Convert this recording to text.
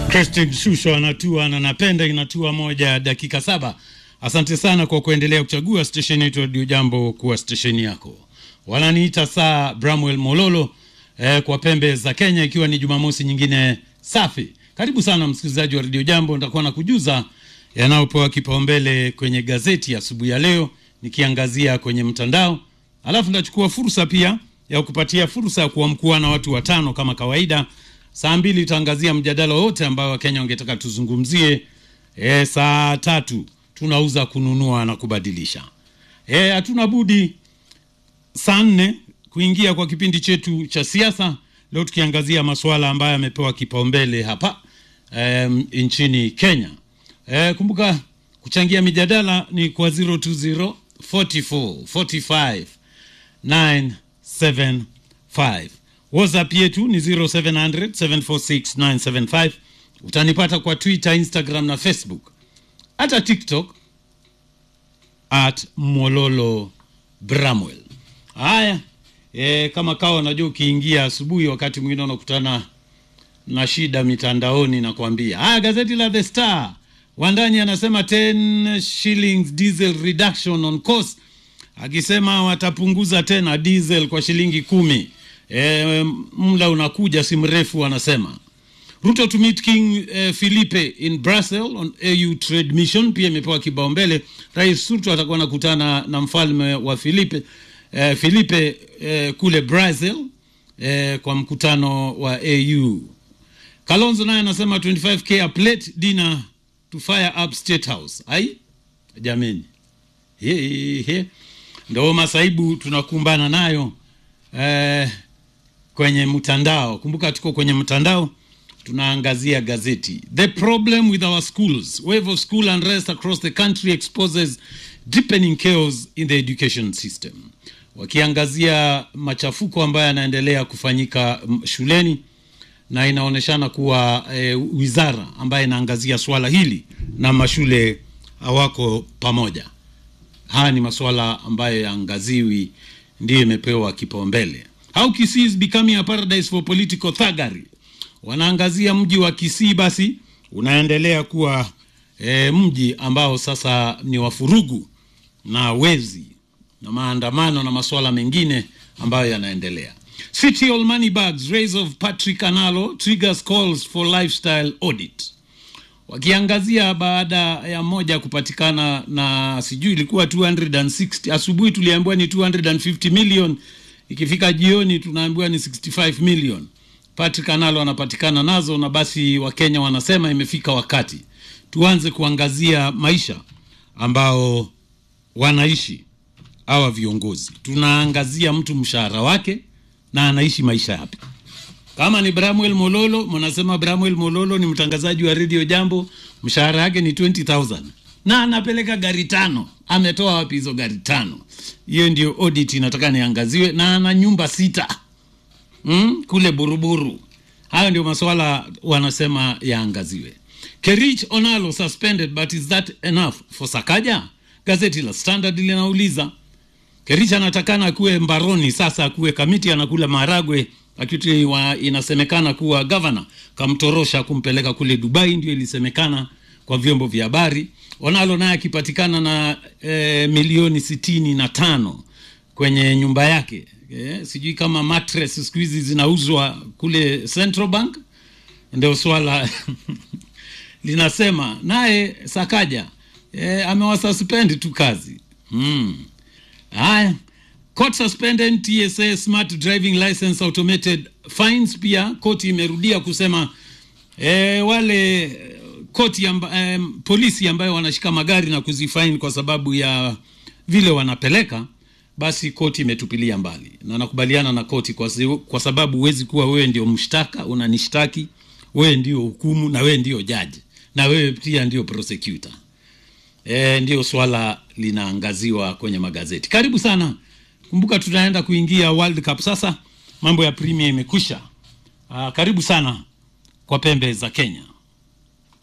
Christine Shusho anatua na napenda inatua moja dakika saba. Asante sana kwa kuendelea kuchagua stesheni yetu Radio Jambo kuwa stesheni yako. Wananiita saa Bramwell Mololo eh, kwa pembe za Kenya, ikiwa ni Jumamosi nyingine safi. Karibu sana msikilizaji wa Radio Jambo, nitakuwa na kujuza yanayopewa kipaumbele kwenye gazeti asubuhi ya, ya leo nikiangazia kwenye mtandao, alafu nitachukua fursa pia ya kupatia fursa ya kuamkua na watu watano kama kawaida. Saa mbili tutaangazia mjadala wote ambao Wakenya wangetaka tuzungumzie. E, saa tatu tunauza kununua na kubadilisha. E, hatuna budi saa nne kuingia kwa kipindi chetu cha siasa leo tukiangazia masuala ambayo yamepewa kipaumbele hapa e, nchini Kenya. E, kumbuka kuchangia mijadala ni kwa 020 44 45 975 whatsapp yetu ni 0700 746 975 utanipata kwa twitter instagram na facebook hata tiktok at mololo bramwell haya e, kama kawa unajua ukiingia asubuhi wakati mwingine unakutana na shida mitandaoni nakwambia haya gazeti la the star wandani anasema 10 shillings diesel reduction on cost akisema watapunguza tena diesel kwa shilingi kumi e, mla unakuja si mrefu anasema ruto to meet king eh, philipe in brussels on au trade mission pia imepewa kibaumbele rais ruto atakuwa nakutana na mfalme wa philipe eh, philipe eh, kule brazil eh, kwa mkutano wa au kalonzo naye anasema 25k a plate dinner to fire up state house ai jameni he, he, he. ndo masaibu tunakumbana nayo eh, kwenye mtandao kumbuka tuko kwenye mtandao tunaangazia gazeti the problem with our schools wave of school unrest across the country exposes deepening chaos in the education system wakiangazia machafuko ambayo yanaendelea kufanyika shuleni na inaonyeshana kuwa e, wizara ambayo inaangazia swala hili na mashule hawako pamoja haya ni masuala ambayo yaangaziwi ndiyo imepewa kipaumbele how kisii is becoming a paradise for political thuggery wanaangazia mji wa kisii basi unaendelea kuwa e, mji ambao sasa ni wafurugu na wezi na maandamano na masuala mengine ambayo yanaendelea city all money bags raise of patrick analo triggers calls for lifestyle audit wakiangazia baada ya moja kupatikana na sijui ilikuwa 260 asubuhi tuliambiwa ni 250 million ikifika jioni tunaambiwa ni 65 million patrick analo anapatikana nazo na basi wakenya wanasema imefika wakati tuanze kuangazia maisha ambao wanaishi hawa viongozi tunaangazia mtu mshahara wake na anaishi maisha yapi kama ni bramwel mololo mnasema bramwel mololo ni mtangazaji wa redio jambo mshahara yake ni 20000 na anapeleka gari tano ametoa wapi hizo gari tano hiyo ndio audit inataka niangaziwe na ana nyumba sita mm? kule buruburu hayo ndio maswala wanasema yaangaziwe kerich onalo suspended but is that enough for sakaja gazeti la standard linauliza kerich anatakana akuwe mbaroni sasa akuwe kamiti anakula maharagwe akiti wa, inasemekana kuwa gavana kamtorosha kumpeleka kule dubai ndio ilisemekana kwa vyombo vya habari onalo naye akipatikana na e, milioni sitini na tano kwenye nyumba yake e, sijui kama mattress siku hizi zinauzwa kule central bank ndio swala linasema naye sakaja e, amewasaspendi tu kazi hmm. haya court suspended tsa smart driving license automated fines pia koti imerudia kusema e, wale koti amba, e, polisi ambayo wanashika magari na kuzifaini kwa sababu ya vile wanapeleka basi koti imetupilia mbali na nakubaliana na koti kwa, zi, kwa sababu huwezi kuwa wewe ndio mshtaka unanishtaki wewe ndio hukumu na wewe ndio jaji na wewe pia ndio prosecutor e, ndio swala linaangaziwa kwenye magazeti karibu sana kumbuka tunaenda kuingia world cup sasa mambo ya premier imekwisha Aa, karibu sana kwa pembe za kenya